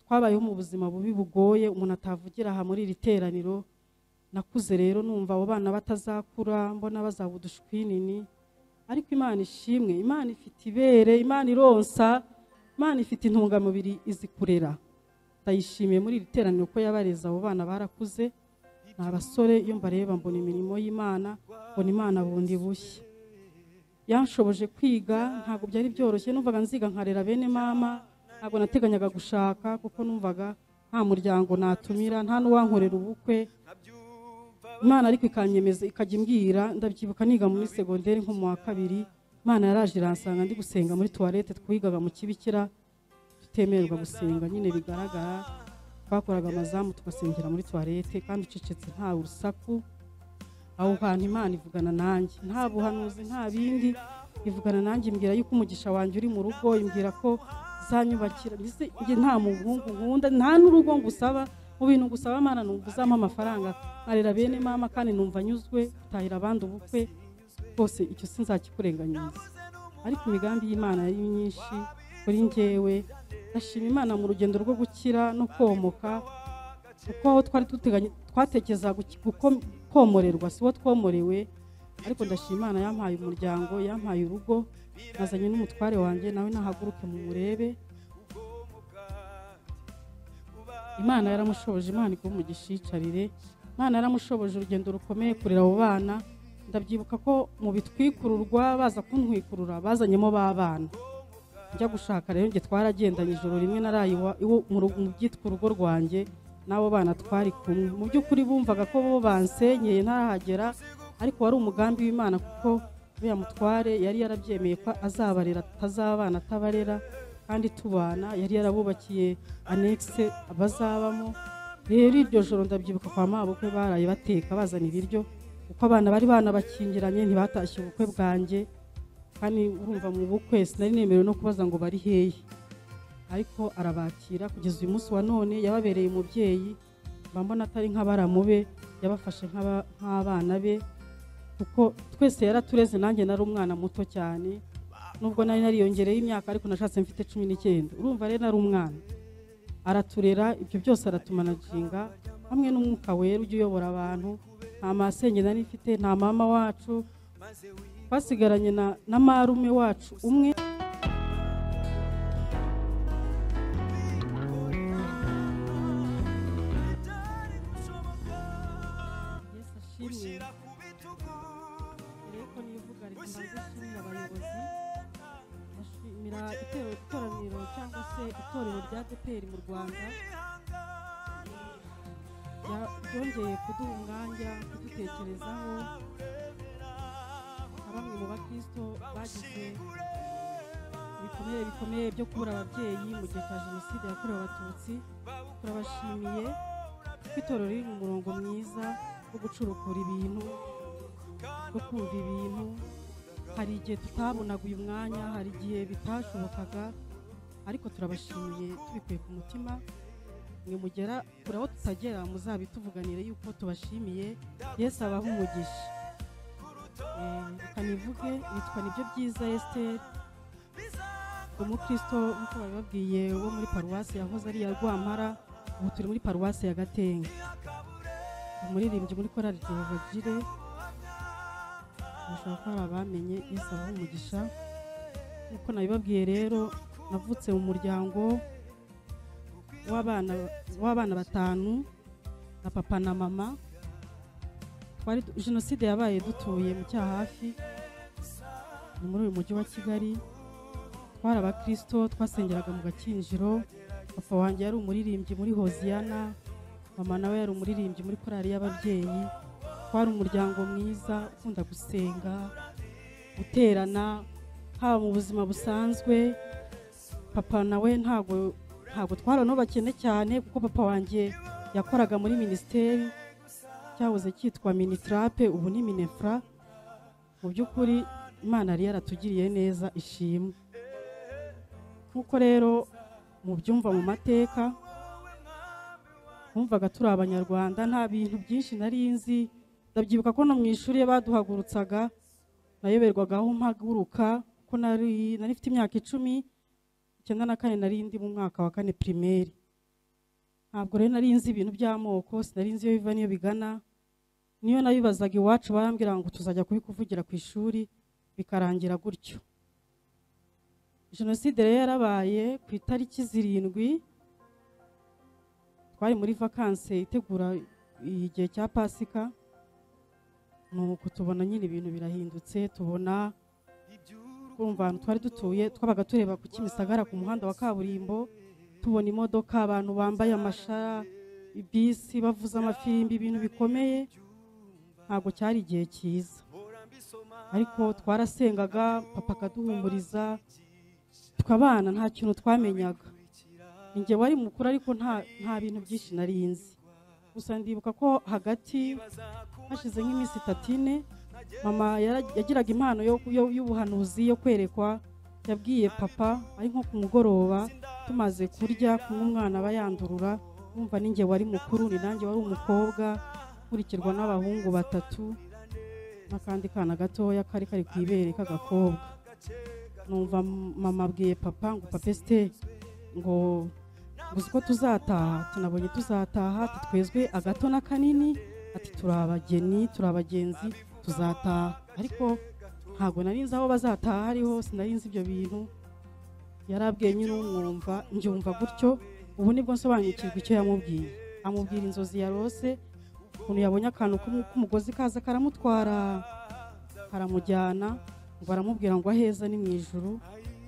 twabayeho mu buzima bubi bugoye umuntu atavugira aha muri iri teraniro nakuze rero numva abo bana batazakura mbona bazaba udushwinini ariko imana ishimwe imana ifite ibere imana ironsa imana ifite intungamubiri izi kurera ndayishimiye muri iri teraniro ko yabareze abo bana barakuze ni abasore iyo mbareba mbona imirimo y'imana mbona imana bundi bushya yanshoboje kwiga ntabwo byari byoroshye numvaga nziga nkarera bene mama ntabwo nateganyaga gushaka kuko numvaga nta muryango natumira nta n'uwankorera ubukwe imana ariko ikanyemeza ikajya imbwira ndabyibuka niga muri segonderi nko mu wa kabiri imana yaraje iransanga ndi gusenga muri tuwarete twigaga mu kibikira tutemererwa gusenga nyine bigaragara twakoraga amazamu tugasengera muri tuwarete kandi ucecetse nta urusaku aho hantu imana ivugana nanjye nta buhanuzi nta bindi ivugana nanjye imbwira yuko umugisha wanjye uri mu rugo imbwira ko zanyubakira mbese njye nta muhungu nkunda nta n'urugo ngusaba mu bintu gusaba amana ni uzampa amafaranga nkarera bene mama kandi numva anyuzwe gutahira abandi ubukwe rwose icyo sinzakikurenganyiza ariko imigambi y'imana yari myinshi kuri njyewe ndashima imana mu rugendo rwo gukira no komoka kuko aho twari duteganya twatekereza guki- guko- komorerwa si wo twomorewe ariko ndashima imana yampaye umuryango yampaye urugo nazanye n'umutware wanjye nawe nahaguruke mu murebe imana yaramushoboje imana iguhe umugisha yicarire imana yaramushoboje urugendo rukomeye kurera abo bana ndabyibuka ko mu bitwikururwa baza kuntwikurura bazanyemo ba bana njya gushaka rero njye twaragendanye ijoro rimwe naraye iwa- iwo- mu rugo- mu byitwa urugo rwanjye n'abo bana twari kumwe mu by'ukuri bumvaga ko bo bansenyeye ntarahagera ariko wari umugambi w'imana kuko uriya mutware yari yarabyemeye ko azabarera atazabana atabarera kandi tubana yari yarabubakiye anekise bazabamo rero iryo joro ndabyibuka kwa mabukwe baraye bateka bazana ibiryo kuko abana bari banabakingiranye ntibatashye ubukwe bwanjye kandi urumva mu bukwe sinari nemerewe no kubaza ngo bari hehe ariko arabakira kugeza uyu munsi wa none yababereye umubyeyi mba mbona atari nk'abaramu be yabafashe nk'aba- nk'abana be kuko twese yaratureze nanjye nari umwana muto cyane nubwo nari nariyongereye imyaka ariko nashatse mfite cumi n'icyenda urumva rero nari umwana araturera ibyo byose aratumanaginga hamwe n'umwuka wera ujya uyobora abantu nta masenge nari mfite nta mama wacu twasigaranye na, na marume wacu umwe Yesu ashimwe. Reko niyo vuga reka mbanze nshimire abayobozi ndashimira itorero itoraniro cyangwa se itorero rya ADEPR mu Rwanda Ya- ryongeye kuduha umwanya kudutekerezaho na bamwe mu bakristo bagize ibikomere bikomeye byo kubura ababyeyi mu gihe cya jenoside yakorewe abatutsi turabashimiye ko itorero riri mu murongo mwiza wo gucurukura ibintu wo kumva ibintu hari igihe tutabonaga uyu mwanya hari igihe bitashobokaga ariko turabashimiye tubikuye ku mutima mwe mugera kure aho tutagera muzabituvuganire yuko tubashimiye yesu abaha umugisha Eh, reka nivuge nitwa nibyo byiza esiteri umukristo nk'uko babibabwiye wo muri paruwasi yahoze ari iya rwampara ubu turi muri paruwasi ya gatenga umuririmbyi muri korali jehova jire bashobora kuba hari abamenye yesu abaha umugisha nk'uko nabibabwiye rero navutse mu muryango w'abana w'abana batanu na papa na mama twari du- jenoside yabaye dutuye mu cyahafi ni muri uyu mujyi wa kigali twari abakristo twasengeraga mu gakinjiro papa wanjye yari umuririmbyi muri hoziyana mama nawe yari umuririmbyi muri korali y'ababyeyi twari umuryango mwiza ukunda gusenga guterana haba mu buzima busanzwe papa nawe ntago ntago twarano bakene cyane kuko papa wanjye yakoraga muri minisiteri cyahoze cyitwa minitarape ubu ni minefra mu by'ukuri imana yari yaratugiriye neza ishimwe nk'uko rero mubyumva mu mateka wumvaga turi abanyarwanda nta bintu byinshi nari nzi ndabyibuka ko no mu ishuri iyo baduhagurutsaga nayoberwaga aho mpaguruka ko nari nari mfite imyaka icumi icyenda na kane nari ndi mu mwaka wa kane pirimeri ntabwo rero nari nzi ibintu by'amoko sinari nzi iyo biva n'iyo bigana niyo nabibazaga iwacu barambwira ngo tuzajya kubikuvugira ku ishuri bikarangira gutyo jenoside rero yarabaye ku itariki zirindwi twari muri vakanse itegura igihe cya pasika nuko tubona nyine ibintu birahindutse tubona kumva ahantu twari dutuye twabaga tureba ku kimisagara ku muhanda wa kaburimbo tubona imodoka abantu bambaye amashara ibisi bavuza amafirimbi ibintu bikomeye ntabwo cyari igihe cyiza ariko twarasengaga papa akaduhumuriza tukabana nta kintu twamenyaga njye wari mukuru ariko nta nta bintu byinshi nari nzi gusa ndibuka ko hagati hashize nk'iminsi itatu ine mama yara- yagiraga impano yo- yo- y'ubuhanuzi yo kwerekwa yabwiye papa ari nko ku mugoroba tumaze kurya kunywa umwana aba yandurura wumva ninjye wari mukuru ni nanjye wari umukobwa nkurikirwa n'abahungu batatu n'akandi kana gatoya kari kari ku ibere k'agakobwa numva mama abwiye papa ngo papa esite ngo ngo uzi ko tuzataha tunabonye tuzataha ati twezwe agato n'akanini ati turi abageni turi abagenzi tuzataha ariko ntabwo nari nzi aho bazataha hariho sinari nzi ibyo bintu yarabwiye nyine umwumva njyumva gutyo ubu nibwo nsobanukirwa icyo yamubwiye amubwira inzozi yarose ukuntu yabonye akantu k'umu- k'umugozi kaza karamutwara karamujyana ngo aramubwira ngo aheza ni mu ijuru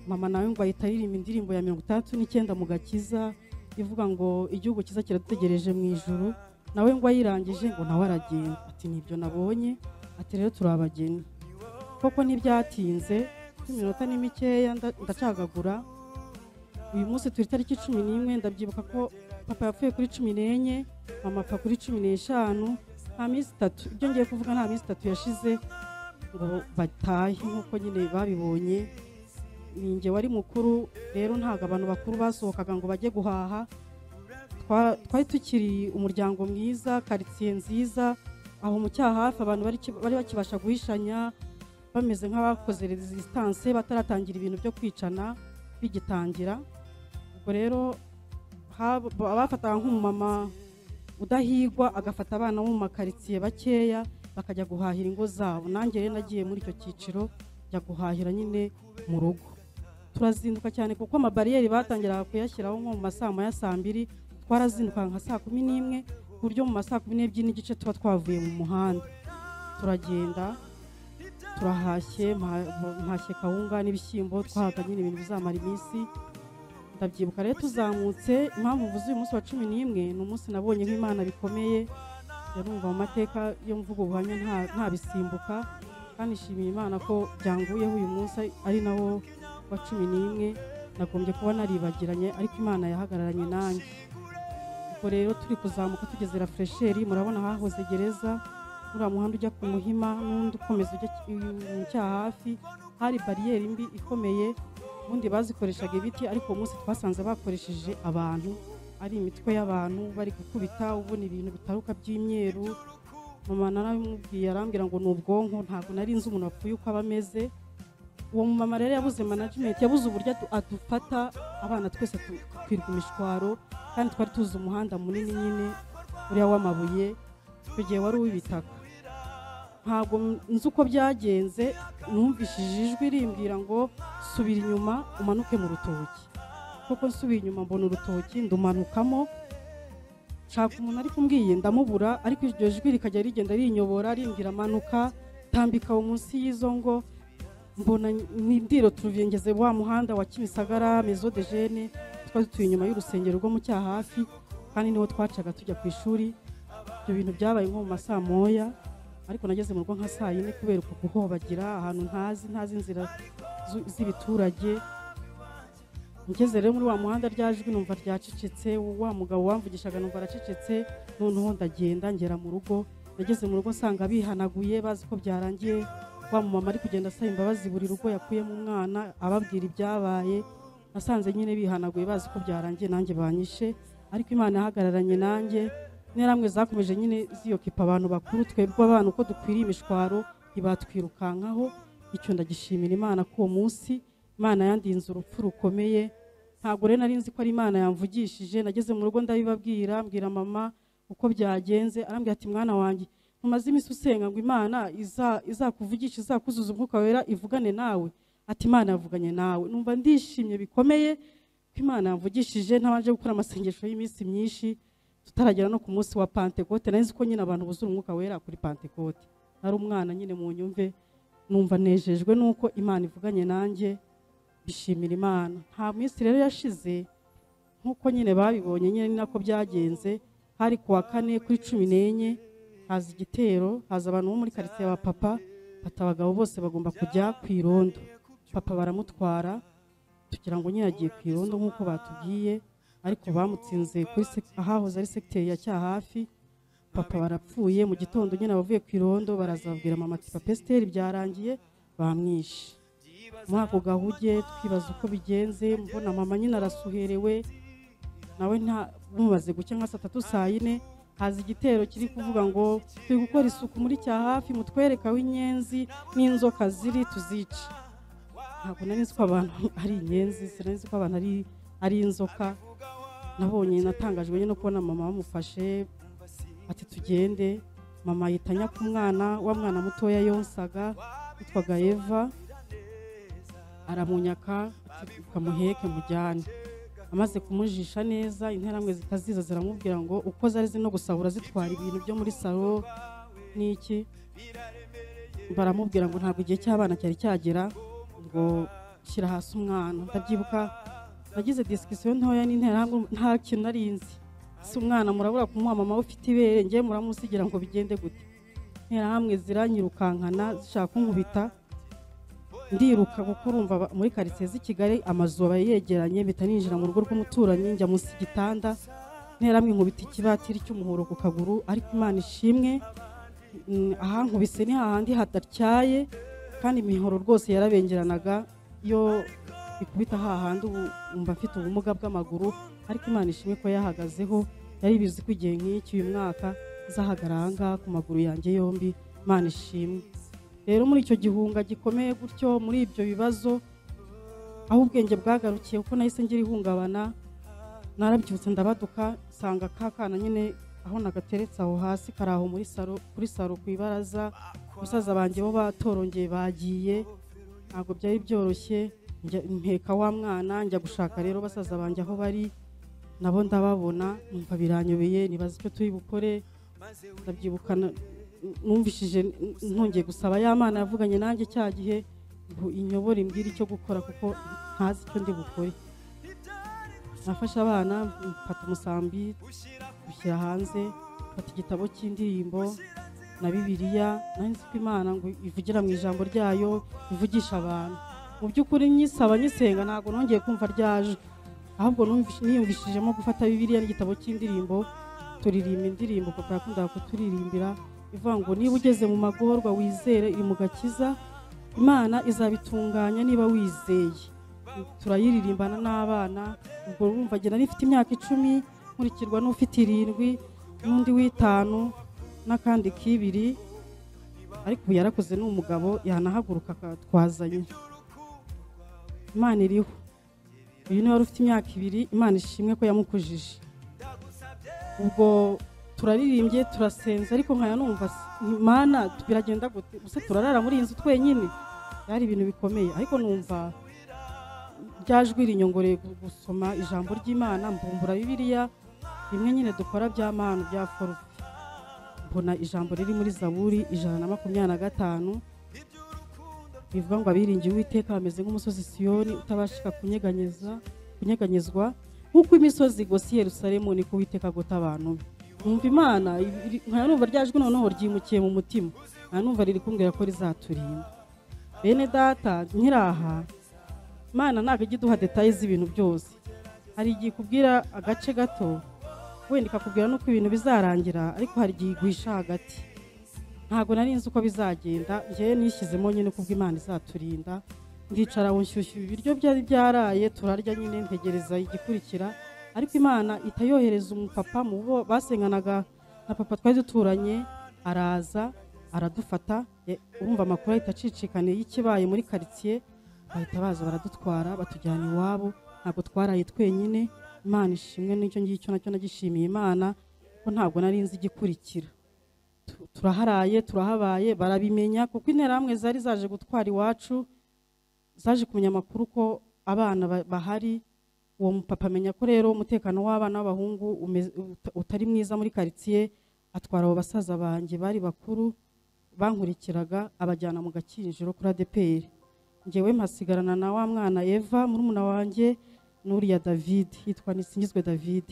mama nawe ngo ahita aririmba indirimbo ya mirongo itandatu n'icyenda mu gakiza ivuga ngo igihugu cyiza kiradutegereje mu ijuru nawe ngo ayirangije ngo nawe aragenda ati nibyo nabonye ati rero turi abageni koko ntibyatinze nk'iminota ni mikeya nda- ndacagagura uyu munsi turi itariki cumi n'imwe ndabyibuka ko papa yapfuye kuri cumi n'enye mama apfa kuri cumi n'eshanu nta minsi itatu ibyo ngiye kuvuga nta minsi itatu yashize ngo batahe nk'uko nyine babibonye ni njye wari mukuru rero ntabwo abantu bakuru basohokaga ngo bajye guhaha Twa- twari tukiri umuryango mwiza karitsiye nziza aho mu cyaha hafi abantu bari ki- bari bakibasha guhishanya bameze nk'abakoze resistance bataratangira ibintu byo kwicana bigitangira ubwo rero hab- abafataga nk'umumama udahigwa agafata abana bo mu makaritsiye bakeya bakajya guhahira ingo zabo nanjye rero nagiye muri icyo cyiciro njya guhahira nyine mu rugo turazinduka cyane kuko amabariyeri batangiraga kuyashyiraho nko mu masaa moya saa mbiri twarazindukaga nka saa kumi n'imwe ku buryo mu masaa kumi n'ebyiri n'igice tuba twavuye mu muhanda turagenda turahashye mpa- mpashye kawunga n'ibishyimbo twahaga nyine ibintu bizamara iminsi ndabyibuka rero tuzamutse impamvu mvuze uyu munsi wa cumi n'imwe ni umunsi nabonye nk'imana bikomeye yarumva mu mateka yo mvuga ubuhamya nta- ntabisimbuka kandi nshimiye imana ko byanguyeho uyu munsi ari nawo wa cumi n'imwe nagombye kuba naribagiranye ariko imana yahagararanye nanjye ubwo rero turi kuzamuka tugeze rafuresheri murabona hahoze gereza uriya muhanda ujya ku muhima n'undi ukomeza ujya ki- mu cyaha hafi hari bariyeri mbi ikomeye ubundi bazikoreshaga ibiti ariko uwo munsi twasanze bakoresheje abantu ari imitwe y'abantu bari gukubita ubona ibintu bitaruka by'imyeru mama naramubwiye arambwira ngo ni ubwonko ntabwo nari nzi umuntu wapfuye uko aba ameze uwo mumama rero yabuze management yabuze uburyo adu- adufata abana twese tu- twirwa imishwaro kandi twari tuzi umuhanda munini nyine uriya w'amabuye icyo gihe wari uw'ibitaka ntabwo m- nzi uko byagenze numvishije ijwi rimbwira ngo subira inyuma umanuke mu rutoki kuko nsubiye inyuma mbona urutoki ndumanukamo nshaka umuntu ariko umbwiye ndamubura ariko iryo jwi rikajya rigenda rinyobora rimbwira manuka tambika aho munsi y'izo ngo mbona ni indiro turuviye ngeze wa muhanda wa kimisagara mezo de jene twari dutuye inyuma y'urusengero rwo mu cyaha hafi kandi niho twacaga tujya ku ishuri ibyo bintu byabaye nko mu masaa moya ariko nageze mu rugo nka saa yine kubera uko guhobagira ahantu ntazi ntazi inzira zu- z'ibiturage ngeze rero muri wa muhanda rya jwi numva ryacecetse wa mugabo wamvugishaga numva aracecetse noneho ndagenda ngera mu rugo nageze mu rugo nsanga bihanaguye bazi ko byarangiye wa mumama ari kugenda asaba imbabazi buri rugo yakuyemo umwana ababwira ibyabaye nasanze nyine bihanaguye bazi ko byarangiye nanjye banyishe ariko imana yahagararanye nanjye interamwe zakomeje nyine ziyokipa abantu bakuru twebwe abana uko dukwiriye imishwaro ntibatwirukankaho icyo ndagishimira imana ko uwo munsi imana yandinze urupfu rukomeye ntabwo rero nari nzi ko ari imana yamvugishije nageze mu rugo ndabibabwira mbwira mama uko byagenze arambwira ati mwana wanjye mumaze iminsi usenga ngo imana iza- izakuvugishe izakuzuza umwuka wera ivugane nawe ati imana yavuganye nawe numva ndishimye bikomeye ko imana yamvugishije ntabanje gukora amasengesho y'iminsi myinshi tutaragera no ku munsi wa pantekote nari nzi ko nyine abantu buzura umwuka wera kuri pantekote nari umwana nyine mu nyumve numva nejejwe nuko imana ivuganye nanjye bishimira imana nta minsi rero yashize nk'uko nyine babibonye nyine ni nako byagenze hari ku wa kane kuri cumi n'enye haza igitero haza abantu bo muri karitsiye ba papa bata abagabo bose bagomba kujya ku irondo papa baramutwara tugira ngo nyine yagiye ku irondo nk'uko batubwiye ariko bamutsinze kuri sek- ahahoze ari segiteri ya cyahafi papa barapfuye mu gitondo nyine abavuye ku irondo baraza babwira mama ati papa esiteri byarangiye bamwishe muri ako gahuge twibaza uko bigenze mbona mama nyine arasuherewe nawe nta bumubaze guke nka saa tatu saa yine haza igitero kiri kuvuga ngo turi gukora isuku muri cya hafi mutwereka aho inyenzi n'inzoka ziri tuzice ntabwo nari nzi ko abantu ari inyenzi sinari nzi ko abantu ari, ari inzoka nabonye natangajwe nyine no kubona mama bamufashe ati tugende mama yitanya ku mwana wa mwana mutoya yonsaga witwaga eva aramunyaka ati ukamuheke mujyane amaze kumujisha neza interamwe zitaziza ziramubwira ngo uko zari zino gusahura zitwara ibintu byo muri salo n'iki baramubwira ngo ntabwo igihe cy'abana cyari cyagera ngo shyira hasi umwana ndabyibuka nagize disikisiyo ntoya n'interahamwe nta kintu nari nzi si umwana murabura kumuha mama we ufite ibere njye muramusigira ngo bigende gute interahamwe ziranyirukankana zishaka kunkubita ndiruka kuko urumva aba- muri karitsiye z'i kigali amazu aba yegeranye mpita ninjira mu rugo rw'umuturanyi njya munsi y'igitanda interahamwe nkubita ikibatiri cy'umuhoro ku kaguru ariko imana ishimwe mm, ahankubise ni hahandi hadatyaye kandi imihoro rwose yarabengeranaga iyo ikubita hahandi ubu umva mfite ubumuga bw'amaguru ariko imana ishimwe ko yahagazeho yari bizi ko igihe nk'iki uyu mwaka nzahagarara aha ngaha ku maguru yanjye yombi imana ishimwe rero muri icyo gihunga gikomeye gutyo muri ibyo bibazo aho ubwenge bwagarukiye kuko nahise ngira ihungabana narabyutse ndabaduka nsanga ka kana nyine aho nagateretse aho hasi kari aho muri salo kuri salo ku ibaraza musaza banjye bo batorongeye bagiye ntabwo byari byoroshye njya- mpeka wa mwana njya gushaka rero basaza banjye aho bari nabo ndababona numva biranyobeye nibaza icyo turi bukore ndabyibuka na- numvishije n- ntongeye gusaba ya mana yavuganye nanjye cya gihe ngo inyobore imbwire icyo gukora kuko ntazi icyo ndi bukore nafashe abana mfata umusambi dushyira hanze mfata igitabo cy'indirimbo na bibiliya nari nzi ko imana ngo ivugira mu ijambo ryayo ivugisha abantu mu by'ukuri nyisaba nyisenga ntabwo nongeye kumva ryaje ahubwo numvish- niyumvishijemo gufata bibiliya n'igitabo cy'indirimbo turirimba indirimbo papa yakundaga kuturirimbira ivuga ngo niba ugeze mu magorwa wizere iri mu gakiza imana izabitunganya niba wizeye turayiririmbana n'abana ubwo urumva njye nari mfite imyaka icumi nkurikirwa n'ufite irindwi n'undi w'itanu n'akandi k'ibiri ariko ubu yarakoze ni umugabo yanahaguruka akatwazanye imana iriho uyu niwe wari ufite imyaka ibiri imana ishimwe ko yamukujije ubwo turaririmbye turasenze ariko nkaya numva s- imana biragenda gute gusa turarara muri iyi nzu twenyine byari ibintu bikomeye ariko numva ryajwi rinyongoreye gu- gusoma ijambo ry'imana mbumbura bibiliya bimwe nyine dukora bya manu bya forufe mbona ijambo riri muri zaburi ijana na makumyabiri na gatanu bivuga ngo abiringiye uwiteka bameze nk'umusozi siyoni utabashika kunyeganyeza kunyeganyezwa nk'uko imisozi igose yerusalemu niko uwiteka agota abantu be numva imana iri- nkaya numva ryajwe noneho ryimukiye mu mutima nkaya numva riri kumbwira ko rizaturinda bene data nkiraha imana ntabwo ijya iduha detaye z'ibintu byose hari igihe ikubwira agace gato wenda ikakubwira n'uko ibintu bizarangira ariko hari igihe igwisha hagati ntabwo nari nzi uko bizagenda njyewe nishyizemo nyine kubwo imana izaturinda ndicara aho nshyushyu ibiryo byari byaraye turarya nyine ntegereza igikurikira ariko imana ihita yohereza umupapa mu bo basenganaga na papa twari duturanye araza aradufata e- urumva amakuru ahita acicikaniye y'ikibaye muri karitsiye bahita baza baradutwara batujyana iwabo ntabwo twaraye twenyine imana ishimwe n'icyo ngicyo nacyo nagishimiye imana ko ntabwo nari nzi igikurikira Tu- turaharaye turahabaye barabimenya kuko interahamwe zari zaje gutwara iwacu zaje kumenya amakuru ko abana ba- bahari uwo mupapa amenya ko rero umutekano w'abana b'abahungu umeze- uta- utari mwiza muri karitsiye atwara abo basaza banjye bari bakuru bankurikiraga abajyana mu gakinjiro kuri adeperi ngewe mpasigarana na wa mwana eva murumuna wanjye n'uriya david yitwa nisingizwe david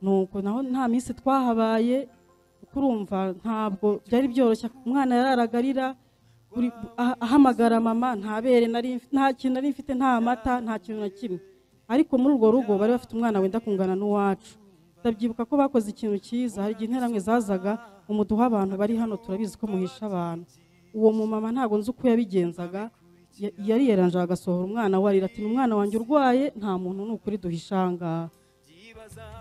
nuko naho nta minsi twahabaye kuko urumva ntabwo byari byoroshye umwana yararagarira buri- ah- ahamagara mama nta bere nari mfi- nta kintu nari mfite nta mata nta kintu na kimwe ariko muri urwo rugo bari bafite umwana wenda kungana n'uwacu ndabyibuka ko bakoze ikintu cyiza hari igihe interamwe zazaga umuduha abantu bari hano turabizi ko muhisha abantu uwo mumama ntabwo nzi uko yabigenzaga ya- yariyeranja agasohora umwana we arira ati ni umwana wanjye urwaye nta muntu ni ukuri duhisha aha ngaha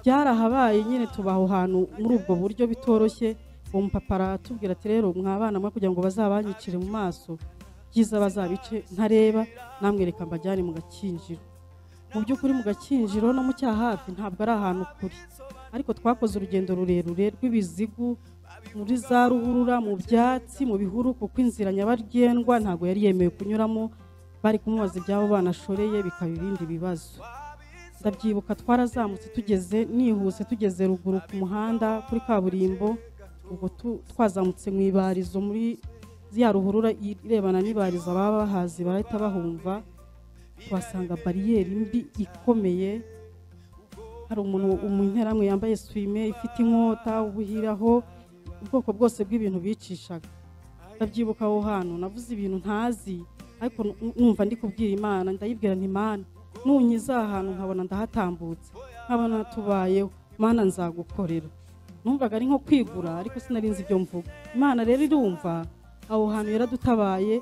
byarahabaye nyine tubaho hantu muri ubwo buryo bitoroshye uwo mupapa aratubwira ati rero mwa bana mwe kugira ngo bazabanyicire mu maso byiza bazabice ntareba namwereka mbajyane mu gakinjiro mu by'ukuri mu gakinjiro no mu cyahafi ntabwo ari ahantu kure ariko twakoze urugendo rurerure rw'ibizigu muri za ruhurura mu byatsi mu bihuru kuko inzira nyabagendwa ntabwo yari yemewe kunyuramo bari kumubaza ibyabo banashoreye bikaba ibindi bibazo ndabyibuka twarazamutse tugeze nihuse tugeze ruguru ku muhanda kuri kaburimbo ubwo tu- twazamutse mu ibarizo muri ya ruhurura irebana n'ibarizo baba bahazi barahita bahumva tuhasanga bariyeri mbi ikomeye hari umuntu umunterahamwe yambaye swime ifite inkota ubuhiraho ubwoko bwose bw'ibintu bicishaga ndabyibuka aho hantu navuze ibintu ntazi ariko nu- numva ndi kubwira imana ndayibwira nti mana nunyiza aha hantu nkabona ndahatambutse nkabona tubayeho mana nzagukorera numvaga ari nko kwigura ariko sinari nzi ibyo mvuga imana rero irumva aho hantu yaradutabaye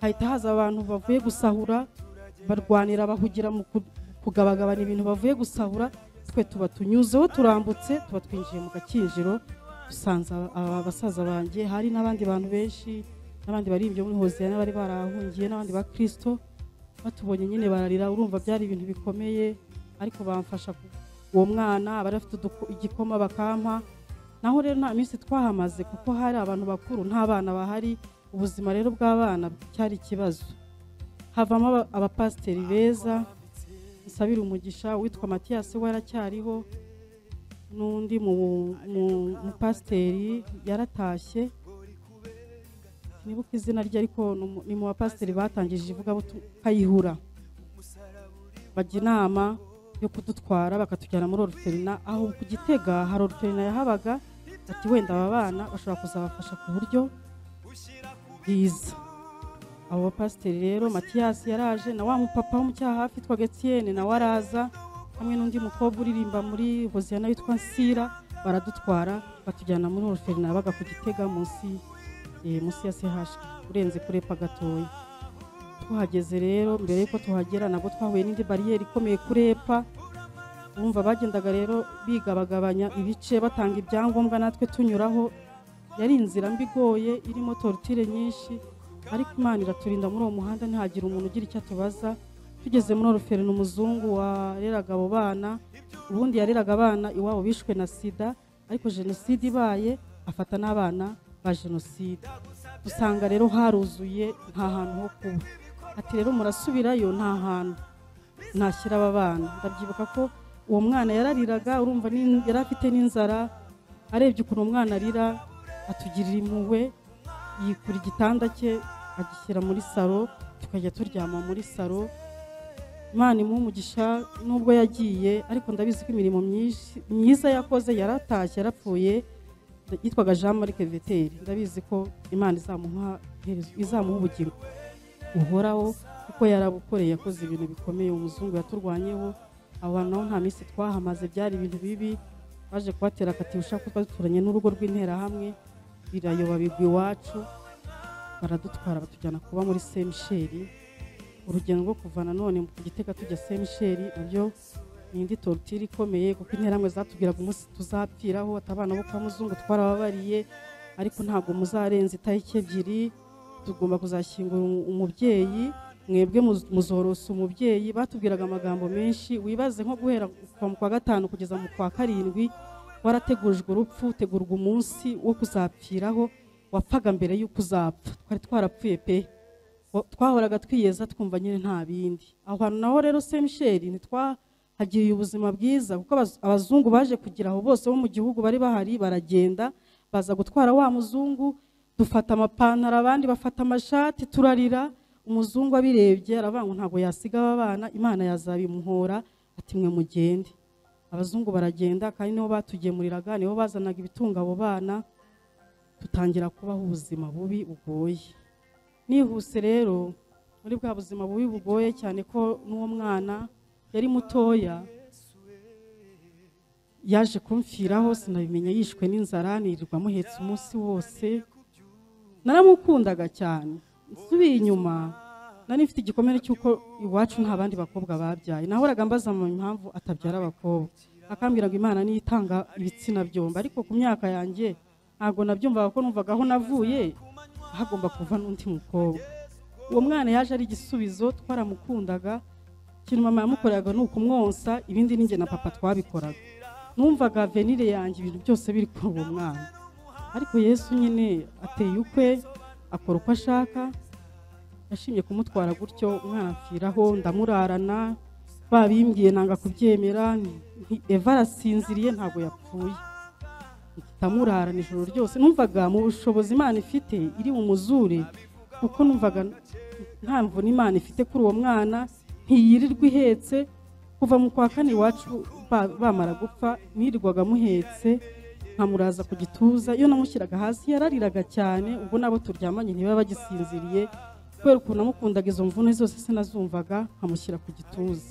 hahita haza abantu bavuye gusahura barwanira bahugira mu ku- kugabagabana ibintu bavuye gusahura twe tuba tunyuzeho turambutse tuba twinjiye mu gakinjiro dusanze aba- aba basaza banjye hari n'abandi bantu benshi n'abandi bari ibyo muri hoziyana bari barahungiye n'abandi ba kirisito batubonye nyine bararira urumva byari ibintu bikomeye ariko bamfasha ku- uwo mwana bari bafite uduko- igikoma bakampa naho rero nta minsi twahamaze kuko hari abantu bakuru nta bana bahari ubuzima rero bw'abana cyari ikibazo havamo aba- abapasiteri beza nsabira umugisha witwa matiyasi we aracyariho n'undi mu- mu- mupasiteri yaratashye sinibuka izina rye ariko ni umu- ni mu bapasiteri batangije ivugabutumwa kayihura bajya inama yo kudutwara bakatujyana muri oruferina aho ku gitega hari oruferina yahabaga ati wenda aba bana bashobora kuzabafasha ku buryo bwiza abo bapasiteri rero matiyasi yaraje na wa mupapa wo mu cyahafi witwa getiyene nawe araza hamwe n'undi mukobwa uririmba muri hoziyana witwa nsira baradutwara batujyana muri oruferina baga ku gitega munsi eh, munsi ya sehashwe urenze kurepa gatoya tuhageze rero mbere yuko tuhagera nabwo twahuye n'indi bariyeri ikomeye kurepa bumva bagendaga rero bigabagabanya ibice batanga ibyangombwa natwe tunyuraho yari inzira mbi igoye irimo torutire nyinshi ariko imana iraturinda muri uwo muhanda ntihagire umuntu ugira icyo atubaza tugeze muri oruferina umuzungu wareraga abo bana ubundi yareraga abana iwabo bishwe na sida ariko jenoside ibaye afata n'abana ba jenoside usanga rero haruzuye nta hantu ho kuba ati rero murasubirayo nta hantu ntashyira aba bana ndabyibuka ko uwo mwana yarariraga urumva ni- yari afite n'inzara arebye ukuntu umwana arira atugirira impuhwe yikura igitanda cye agishyira muri saro tukajya turyama muri saro imana imuha umugisha nubwo yagiye ariko ndabizi ko imirimo myinshi- myiza yakoze yaratashye yarapfuye yitwaga jean marc veteri ndabizi ko imana izamuha iherezo- izamuha ubugingo buhoraho kuko yarabukoreye yakoze ibintu bikomeye umuzungu yaturwanyeho abo bantu nabo nta minsi twahamaze byari ibintu bibi baje kubatera akatirusha kuko duturanye n'urugo rw'interahamwe birayoba bigwa iwacu baradutwara batujyana kuba muri semisheri urugendo rwo kuva nanone ku gitega tujya semisheri nabyo ni indi torutire ikomeye kuko interahamwe zatubwiraga umunsi tuzapfiraho ati abana bo kwa muzungu twarababariye ariko ntabwo muzarenza itariki ebyiri tugomba kuzashyingura umu- umubyeyi mwebwe muz- muzorosa umubyeyi batubwiraga amagambo menshi wibaze nko guhera kuva mu kwa gatanu kugeza mu kwa karindwi warategurijwe urupfu utegurwa umunsi wo kuzapfiraho wapfaga mbere y'uko uzapfa twari twarapfuye pe Wa- twahoraga twiyeza twumva nyine nta bindi aho hantu naho rero semisheri ntitwahagiriye ubuzima bwiza kuko abaz- abazungu baje kugira aho bose bo mu gihugu bari bahari baragenda baza gutwara wa muzungu dufata amapantaro abandi bafata amashati turarira umuzungu abirebye aravuga ngo ntabwo yasiga aba bana imana yazabimuhora ati mwe mugende abazungu baragenda kandi nibo batugemuriraga nibo bazanaga ibitunga abo bana dutangira kubaho ubuzima bubi bugoye nihuse rero muri bwa buzima bubi bugoye cyane ko n'uwo mwana yari mutoya yaje kumfiraho sinabimenya yishwe n'inzara nirirwa amuhetse umunsi wose naramukundaga cyane nsubiye inyuma nari mfite igikomere cy'uko iwacu nta bandi bakobwa babyaye nahoraga mbaza mu impamvu atabyara abakobwa akambwira ngo imana niyo itanga ibitsina byombi ariko ku myaka yanjye ntabwo nabyumvaga ko numvaga aho navuye hagomba kuva n'undi mukobwa uwo mwana yaje ari igisubizo twaramukundaga ikintu mama yamukoreraga ni ukumwonsa ibindi ni njye na papa twabikoraga numvaga venire yanjye ibintu byose biri kuri uwo mwana ariko yesu nyine ateye ukwe akora uko ashaka yashimye kumutwara gutyo umwana apfiraho ndamurarana babimbwiye nanga kubyemera nti- eva arasinziriye ntabwo yapfuye ndamurara ijoro ryose numvaga mu bushobozi imana ifite iri bumuzure kuko numvaga nta mvune imana ifite kuri uwo mwana ntiyirirwa ihetse kuva mu kwa kane iwacu ba- bamara gupfa nirirwaga amuhetse nkamuraza ku gituza iyo namushyiraga hasi yarariraga cyane ubwo nabo turyamanye ntibaba bagisinziriye kubera ukuntu namukundaga izo mvune zose sinazumvaga nkamushyira ku gituza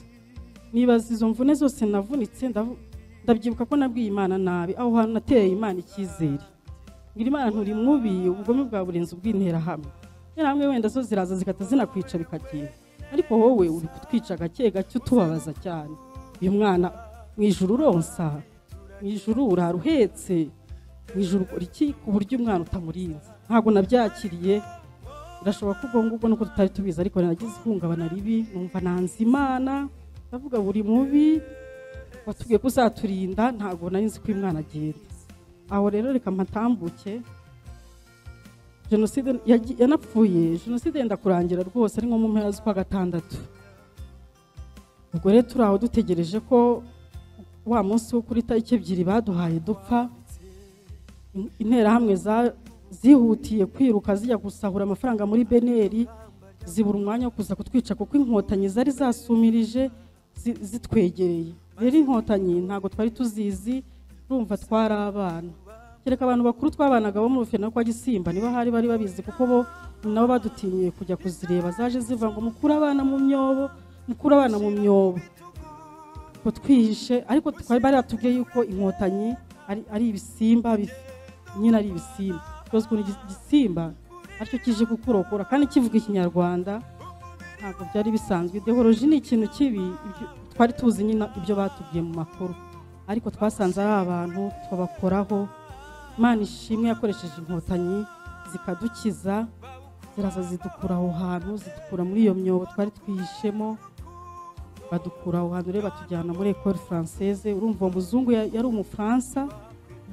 nibaza izo mvune zose navunitse ndavu- ndabyibuka ko nabwiye imana nabi aho hantu nateye imana icyizere ngira imana nturi mubi ubugome bwa burenze ubw'interahamwe interahamwe wenda zo ziraza zigahita zinakwica bikagenda ariko wowe uri kutwica gake gake utubabaza cyane uyu mwana mu ijuru uronsa mu ijuru urara uhetse mu ijuru ukora iki ku buryo umwana utamurinze ntabwo nabyakiriye birashoboka ko ubwo ngubwo nuko tutari tubizi ariko nagize ihungabana ribi numva nanze imana ndavuga buri mubi watubwiye ko uzaturinda ntabwo nari nzi ko uyu mwana agenda aho rero reka mpatambuke jenoside yagi- yanapfuye jenoside yenda kurangira rwose ari nko mu mpera z'ukwa gatandatu ubwo rero turi aho dutegereje ko wa munsi wo kuri tariki ebyiri baduhaye dupfa in- interahamwe za- zihutiye kwiruka zijya gusahura amafaranga muri beneri zibura umwanya wo kuza kutwica kuko inkotanyi zari zasumirije zi- zitwegereye rero inkotanyi ntabwo twari tuzizi urumva twari abana kereka abantu bakuru twabanaga bo mu rufena kwa gisimba niba hari bari babizi kuko bo nabo badutinyiye kujya kuzireba zaje ziva ngo mukure abana mu myobo mukure abana mu myobo ngo twihishe ariko twari bari batubwiye yuko inkotanyi ari, ari ibisimba bif- nyine ari ibisimba rwose ukuntu igi- igisimba aricyo kije kukurokora kandi kivuga ikinyarwanda ntabwo byari bisanzwe ideoloji ni ikintu kibi ibyo- twari tuzi nyine ibyo batubwiye mu makuru ariko twasanze ari abantu tubakoraho imana ishimwe yakoresheje inkotanyi zikadukiza ziraza zidukura aho hantu zidukura muri iyo myobo twari twihishemo badukura aho hantu rero batujyana muri ekore faranseze urumva uwo muzungu ya- yari umufaransa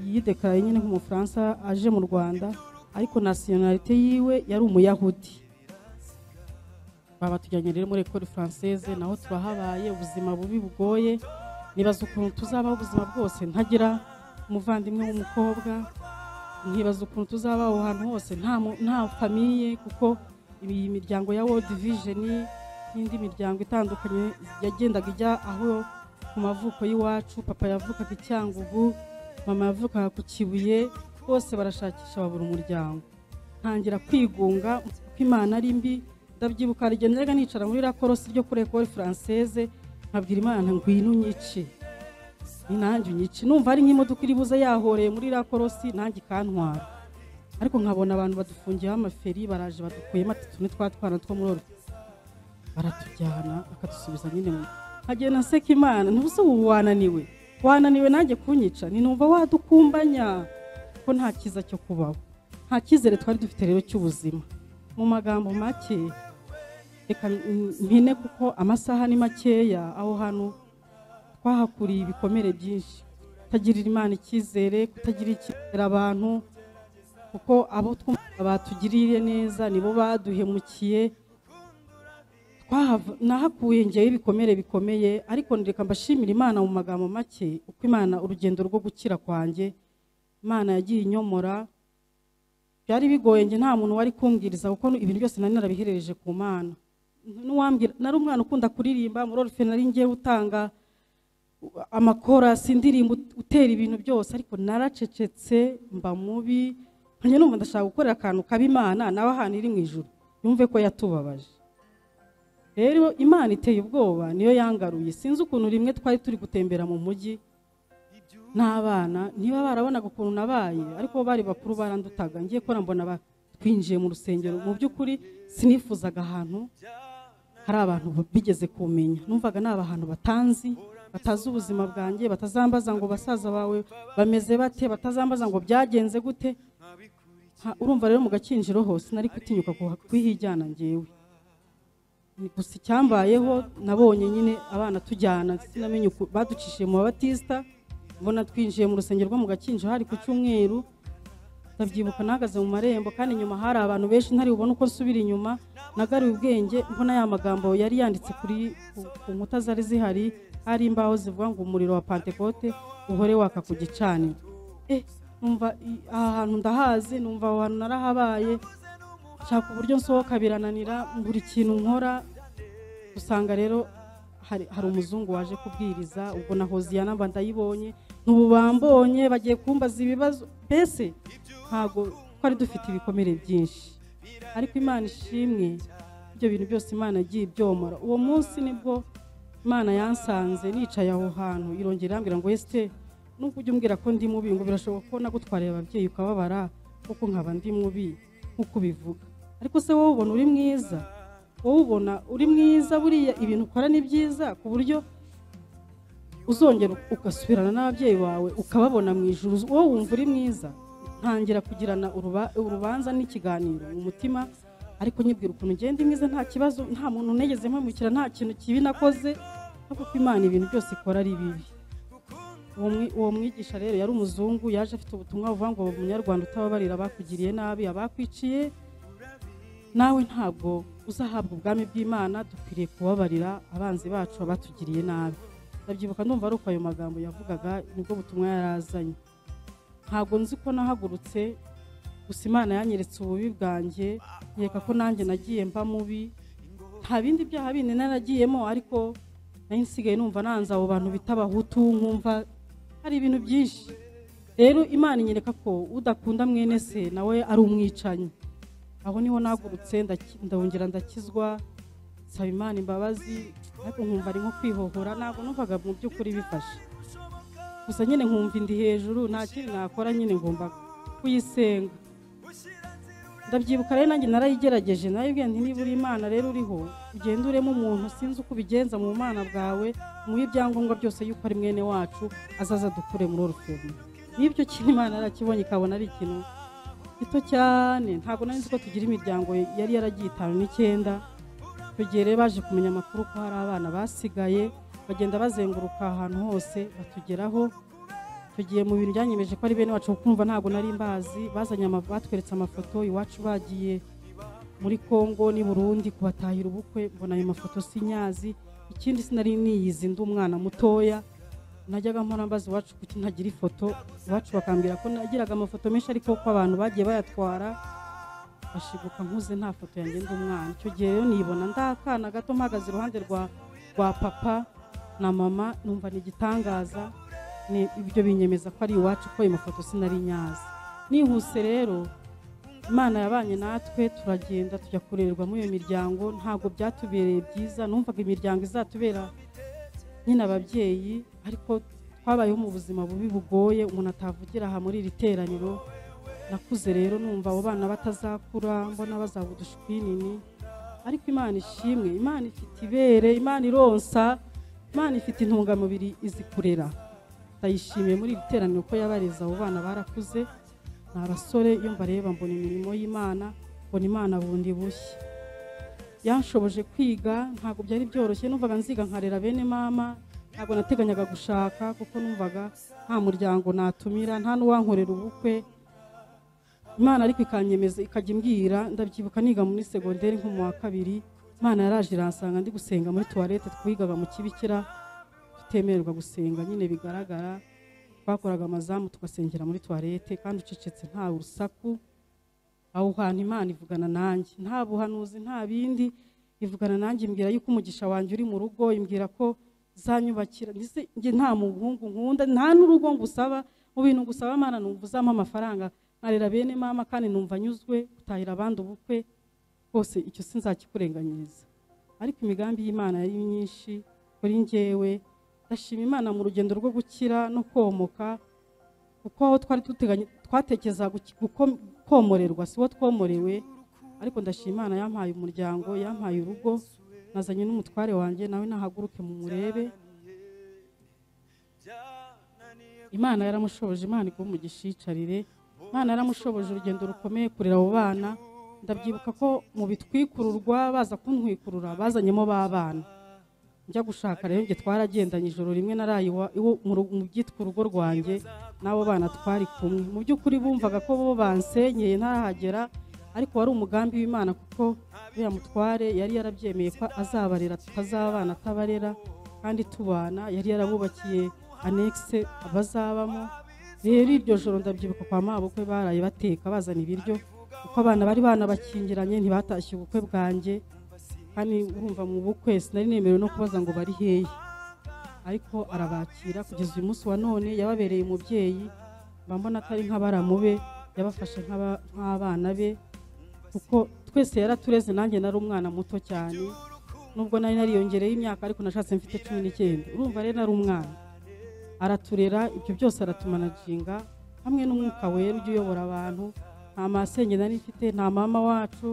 yidekaraye nyine nk'umufaransa aje mu rwanda ariko nasiyonalite yiwe yari umuyahudi babatujyanye rero muri ekore faranseze naho turahabaye ubuzima bubi bugoye nibaza ukuntu tuzabaho ubuzima bwose ntagira umuvandimwe w'umukobwa nkibaza ukuntu tuzaba aho hantu hose nta mu- nta famiye kuko iyi miryango ya world vision n'indi miryango itandukanye yagendaga ijya aho ku mavuko y'iwacu papa yavukaga i cyangugu mama yavukaga ku kibuye bose barashakisha babura umuryango ntangira kwigunga kuko imana ari mbi ndabyibuka hari igihe najyaga nicara muri rakorosi ryo kuri ekore faranseze nkabwira imana ngwino unyice ni nanjye unyice numva ari nk'imodoka iri buze yahoreye muri iriya korosi nanjye ikantwara ariko nkabona abantu badufungiyeho amaferi baraje badukuyemo ati tune twa twana two muri orudi baratujyana bakadusubiza nyine mu nkagenda naseka imana ntibuse ubu wananiwe wananiwe nanjye kunyica ni numva wadukumbanya ko nta cyiza cyo kubaho nta cyizere twari dufite rero cy'ubuzima mu magambo make reka mpine kuko amasaha ni makeya aho hano twahakuriye ibikomere byinshi kutagirira imana icyizere kutagira icyizere abantu kuko abo twumva batugiriye neza nibo baduhemukiye twahava- nahakuye ngewe ibikomere bikomeye ariko reka mbashimira imana mu magambo make uko imana urugendo rwo gukira kwanjye imana yagiye inyomora byari bigoye njye nta muntu wari kumbwiriza kuko ibintu byose nari narabiherereje ku mana n'uwambwira nari umwana ukunda kuririmba muri orufe nari ngewe utanga amakorasi indirimbo utera ibintu byose ariko naracecetse mba mubi nkanjye numva ndashaka gukorera akantu kabi imana nawe ahantu iri mu ijuru yumve ko yatubabaje rero imana iteye ubwoba niyo yangaruye sinzi ukuntu rimwe twari turi gutembera mu mujyi n'abana niba barabonaga ukuntu nabaye ariko bo bari bakuru barandutaga ngiye ko mbona ba- twinjiye mu rusengero mu by'ukuri sinifuzaga ahantu hari abantu bigeze kumenya numvaga ni abantu batanzi batazi ubuzima bwanjye batazambaza ngo basaza bawe bameze bate batazambaza ngo byagenze gute Ha- urumva rero mu gakinjiro hose nari gutinyuka kuhijyana ngewe Ni gusa icyambayeho nabonye nyine abana tujyana sinamenye uku baducishije mu babatisita mbona twinjiye mu rusengero rwo mu gakinjiro hari ku cyumweru ndabyibuka nahagaze mu marembo kandi inyuma hari abantu benshi ntari bubone uko nsubira inyuma nagaruye ubwenge mbona ya magambo yari yanditse kuri ku- ku nkuta zari zihari hari imbaho zivuga ngo umuriro wa pantekote uhore waka ku gicaniro eh numva i- aha hantu ndahazi numva aho hantu narahabaye nshaka uburyo nsohoka birananira buri kintu nkora usanga rero hari hari umuzungu waje kubwiriza ubwo na hoziyana mba ndayibonye n'ubu bambonye bagiye kumbaza ibibazo mbese ntabwo twari dufite ibikomere byinshi ariko imana ishimwe ibyo bintu byose imana yagiye ibyomora uwo munsi nibwo imana yansanze nicaye aho hantu irongera irambwira ngo wese nubwo ujya umbwira ko ndi mubi ngo birashoboka ko nagutwariye ababyeyi ukababara kuko nkaba ndi mubi nk'uko ubivuga ariko se wowe ubona uri mwiza wowe ubona uri mwiza buriya ibintu ukora ni byiza ku buryo uzongera ugasubirana n'ababyeyi bawe ukababona mu ijuru wowe wumva uri mwiza ntangira kugirana uruba- urubanza n'ikiganiro mu mutima ariko nyibwira ukuntu ngenda mwiza nta kibazo nta muntu nigeze mpamukira nta kintu kibi nakoze ariko ko imana ibintu byose ikora ari bibi uwo mwi- uwo mwigisha rero yari umuzungu yaje afite ubutumwa buvuga ngo umunyarwanda utababarira abakugiriye nabi abakwiciye nawe ntabwo uzahabwa ubwami bw'imana dukwiriye kubabarira abanzi bacu abatugiriye nabi ndabyibuka ndumva ari uko ayo magambo yavugaga nibwo butumwa yari azanye ntabwo nzi ko nahagurutse gusa imana yanyeretse ububi bwanjye yereka ko nanjye nagiye mba mubi nta bindi byaha bindi naragiyemo ariko nari nsigaye numva nanze abo bantu bita abahutu nkumva hari ibintu byinshi rero imana inyereka ko udakunda mwene se nawe ari umwicanyi aho niho nagurutse ndaki- ndongera ndakizwa nsaba imana imbabazi ariko nkumva ari nko kwihohora ntabwo numvaga mu by'ukuri bifashe gusa nyine nkumva indi hejuru nta kindi nakora nyine ngomba kuyisenga ndabyibuka rero nanjye narayigerageje narayibwiye nti niba uri imana rero uriho ugenda uremo umuntu sinzi uko ubigenza mu bumana bwawe muhe ibyangombwa byose yuko ari mwene wacu azaza dukure muri oruferi n'ibyo kintu imana yarakibonye ikabona ari ikintu gito cyane ntabwo nari nzi ko tugira imiryango yari yaragiye itanu n'icyenda icyo gihe rero baje kumenya amakuru ko hari abana basigaye bagenda bazenguruka ahantu hose batugeraho icyo gihe mu bintu byanyemeje ko ari bene wacu kumva ntabwo nari mbazi bazanye ama- batweretse amafoto iwacu bagiye muri congo n'i burundi kubatahira ubukwe mbona ayo mafoto sinyazi ikindi sinari niyizi ndi umwana mutoya najyaga mpora mbaza iwacu kuki ntagira ifoto iwacu bakambwira ko nagiraga amafoto menshi ariko ko abantu bagiye bayatwara ashiguka nkuze nta foto yanjye ndi umwana icyo gihe rero nibona ndakana gato mpagaze iruhande rwa rwa papa na mama numva ni igitangaza ni ibyo binyemeza ko ari iwacu ko ayo mafoto sinari nyazi nihuse rero imana yabanye natwe turagenda tujya kurererwamo iyo miryango ntabwo byatubereye byiza numvaga imiryango izatubera nyine ababyeyi ariko twabayeho mu buzima bubi bugoye umuntu atavugira aha muri iri teraniro nakuze rero numva abo bana batazakura mbona bazaba udushwinini ariko imana ishimwe imana ifite ibere imana ironsa imana ifite intungamubiri izi kurera ndayishimiye muri iri teraniro ko yabareze abo bana barakuze ni abasore iyo mbareba mbona imirimo y'imana mbona imana bundi bushya yanshoboje kwiga ntabwo byari byoroshye numvaga nziga nkarera bene mama ntabwo nateganyaga gushaka kuko numvaga nta muryango natumira nta n'uwankorera ubukwe imana ariko ikanyemeza ikajya imbwira ndabyibuka niga muri segonderi nko mu wa kabiri imana yaraje iransanga ndi gusenga muri tuwarete twigaga mu kibikira tutemererwa gusenga nyine bigaragara twakoraga amazamu tugasengera muri tuwarete kandi ucecetse nta urusaku aho hantu imana ivugana nanjye nta buhanuzi nta bindi ivugana nanjye imbwira yuko umugisha wanjye uri mu rugo imbwira ko zanyubakira mbese njye nta muhungu nkunda nta n'urugo ngusaba mu bintu gusaba imana numva uzampa amafaranga nkarera bene mama kandi numva anyuzwe gutahira abandi ubukwe rwose icyo sinzakikurenganyiriza ariko imigambi y'imana yari myinshi kuri njyewe ndashima imana mu rugendo rwo gukira no komoka kuko aho twari duteganya twatekereza guki- guko- komorerwa si wo twomorewe ariko ndashima imana yampaye umuryango yampaye urugo nazanye n'umutware wanjye nawe nahaguruke mu murebe imana yaramushoboje imana igwe mu gishicarire imana yaramushoboje urugendo rukomeye kurera abo bana ndabyibuka ko mu bitwikururwa baza kuntwikurura bazanyemo b'abana njya gushaka rero njye twaragendanye ijoro rimwe naraye iwa- iwo- mu ru- mu byitwa urugo rwanjye n'abo bana twari kumwe mu by'ukuri bumvaga ko bo bansenyeye ntarahagera ariko wari umugambi w'imana kuko uriya mutware yari yarabyemeye ko azabarera tutazabana atabarera kandi tubana yari yarabubakiye anekise bazabamo rero iryo joro ndabyibuka kwa mabukwe baraye bateka bazana ibiryo kuko abana bari banabakingiranye ntibatashye ubukwe bwanjye kandi urumva mu bukwe sinari nemerewe no kubaza ngo bari hehe ariko arabakira kugeza uyu munsi wa none yababereye umubyeyi mba mbona atari nk'abaramu be yabafashe nk'aba- nk'abana be kuko twese yaratureze nanjye nari umwana muto cyane nubwo nari nariyongereye imyaka ariko nashatse mfite cumi n'icyenda urumva rero nari umwana araturera ibyo byose aratumanajinga hamwe n'umwuka wera ujya uyobora abantu nta masenge nari mfite nta mama wacu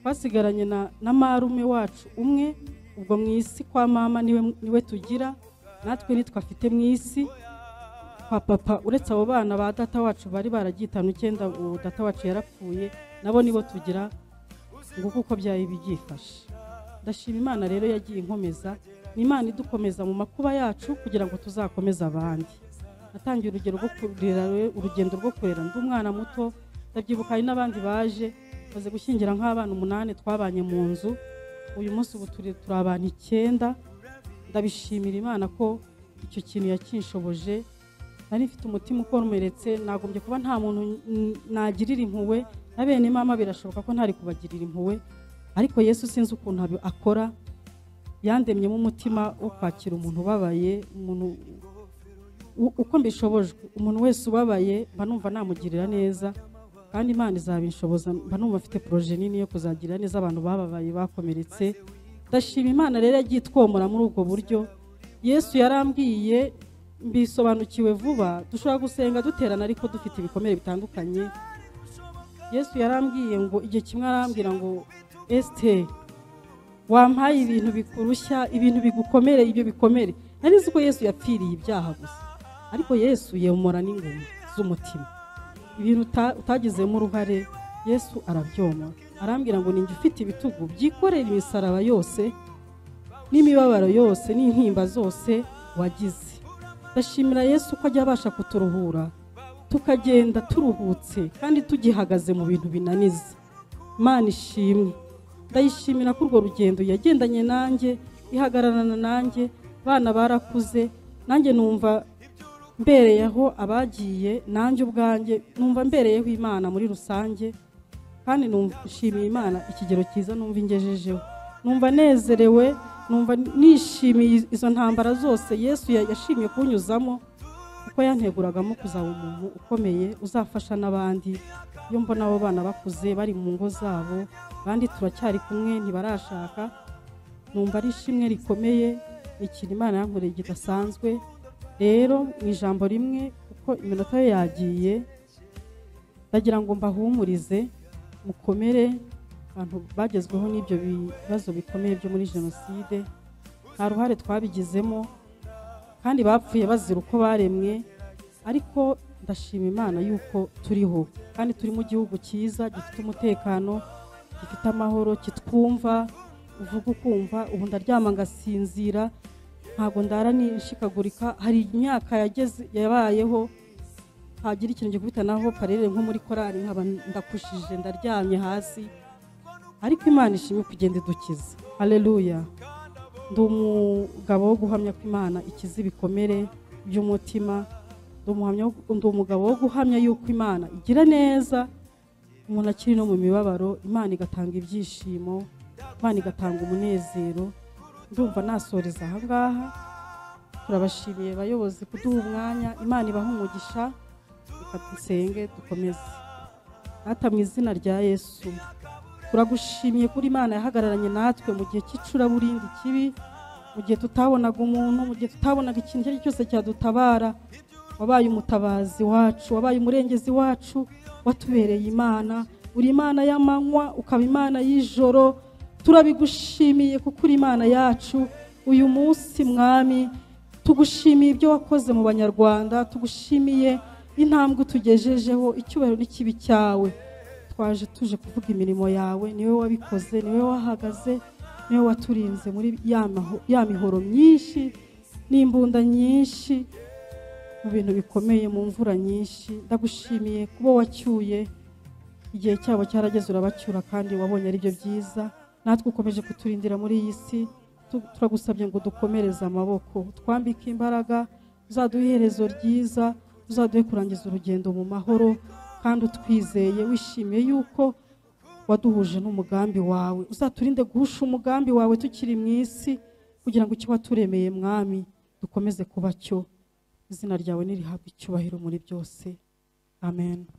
twasigaranye na, na marume wacu umwe ubwo mu isi kwa mama niwe, niwe tugira natwe nitwe afite mu isi kwa papa uretse abo bana ba data wacu bari baragitanu icyenda uwo data wacu yarapfuye nabo nibo tugira ngo kuko byari byifashe ndashima imana rero yagiye inkomeza ni imana idukomeza mu makuba yacu kugira ngo tuzakomeze abandi natangiye urugero rwo kurera rero- urugendo rwo kurera ndi umwana muto ndabyibuka hari n'abandi baje maze gushyingira nk'abana umunani twabanye mu nzu uyu munsi ubu turi- turi abantu icyenda ndabishimira imana ko icyo kintu yakinshoboje nari mfite umutima ukomeretse nagombye kuba nta muntu n- nagirira impuhwe na bene mama birashoboka ko ntari kubagirira impuhwe ariko yesu sinzi ukuntu abi- akora yandemyemo umutima wo kwakira umuntu ubabaye umuntu u- uko mbishobojwe umuntu wese ubabaye mba numva namugirira neza kandi imana izabinshoboza mba numva mfite poroje nini yo kuzagirira neza abantu bababaye bakomeretse ndashima imana rero yagiye itwomora muri ubwo buryo yesu yarambwiye mbisobanukiwe vuba dushobora gusenga duterana ariko dufite ibikomere bitandukanye yesu yarambwiye ngo igihe kimwe arambwira ngo esiteri wampaye ibintu bikurushya ibintu bigukomere ibyo bikomere nari nzi ko yesu yapfiriye ibyaha gusa ariko yesu yomora n'ingoma z'umutima ibintu uta- utagizemo uruhare yesu arabyoma arambwira ngo ninjye ufite ibitugu byikorera imisaraba yose n'imibabaro yose n'intimba zose wagize ndashimira yesu ko ajya abasha kuturuhura tukagenda turuhutse kandi tugihagaze mu bintu binaniza imana ishimwe ndayishimira ko urwo rugendo yagendanye nanjye ihagararana nanjye bana barakuze nanjye numva mbereyeho abagiye nanjye ubwanjye numva mbereyeho imana muri rusange kandi numva nshimiye imana ikigero cyiza numva ingejejeho numva nezerewe numva nishimiye izo ntambara zose yesu ya- yashimye kunyuzamo kuko yanteguragamo kuzaba umuntu ukomeye uzafasha n'abandi iyo mbona abo bana bakuze bari mu ngo zabo abandi turacyari kumwe ntibarashaka numva ari ishimwe rikomeye ni ikintu imana yankoreye kidasanzwe rero mu ijambo rimwe kuko iminota ye yagiye ndagira ngo mbahumurize mukomere abantu bagezweho n'ibyo bibazo bikomeye byo muri jenoside nta ruhare twabigizemo kandi bapfuye bazira uko baremwe ariko ndashima imana yuko turiho kandi turi mu gihugu cyiza gifite umutekano gifite amahoro kitwumva uvuga ukumva ubu ndaryama ngasinzira ntabwo ndara nishikagurika hari imyaka yageze yabayeho hagira ikintu gikubitanaho parere nko muri korari nkaba ndakushije ndaryamye hasi ariko imana ishimwe kugenda idukiza hareruya ndi umugabo wo guhamya ko imana ikiza ibikomere by'umutima ndi umuhamya wo- ndi umugabo wo guhamya yuko imana igira neza umuntu akiri no mu mibabaro imana igatanga ibyishimo imana igatanga umunezero ndumva nasoreza ahangaha turabashimiye abayobozi kuduha umwanya imana ibaha umugisha reka dusenge dukomeze data mu izina rya yesu turagushimiye kuri imana yahagararanye natwe mu gihe cy'icuraburindi kibi mu gihe tutabonaga umuntu mu gihe tutabonaga ikintu icyo ari cyo cyose cyadutabara wabaye umutabazi wacu wabaye umurengezi wacu watubereye imana uri imana y'amanywa ukaba imana y'ijoro turabigushimiye kuko uri imana yacu uyu munsi mwami tugushimiye ibyo wakoze mu banyarwanda tugushimiye intambwe utugejejeho icyubahiro n'ikibi cyawe twaje tuje kuvuga imirimo yawe niwe wabikoze niwe wahagaze niwe waturinze muri ya maho- ya mihoro myinshi n'imbunda nyinshi mu bintu bikomeye mu mvura nyinshi ndagushimiye kuba wacyuye igihe cyabo cyarageze urabacyura kandi wabonye ari byo byiza natwe ukomeje kuturindira muri iyi si tu- turagusabye ngo dukomereze amaboko twambike imbaraga uzaduhe iherezo ryiza uzaduhe kurangiza urugendo mu mahoro kandi utwizeye wishimiye yuko waduhuje n'umugambi wawe uzaturinde guhusha umugambi wawe tukiri mu isi kugira ngo icyo waturemeye mwami dukomeze kuba cyo izina ryawe nirihabwe icyubahiro muri byose amen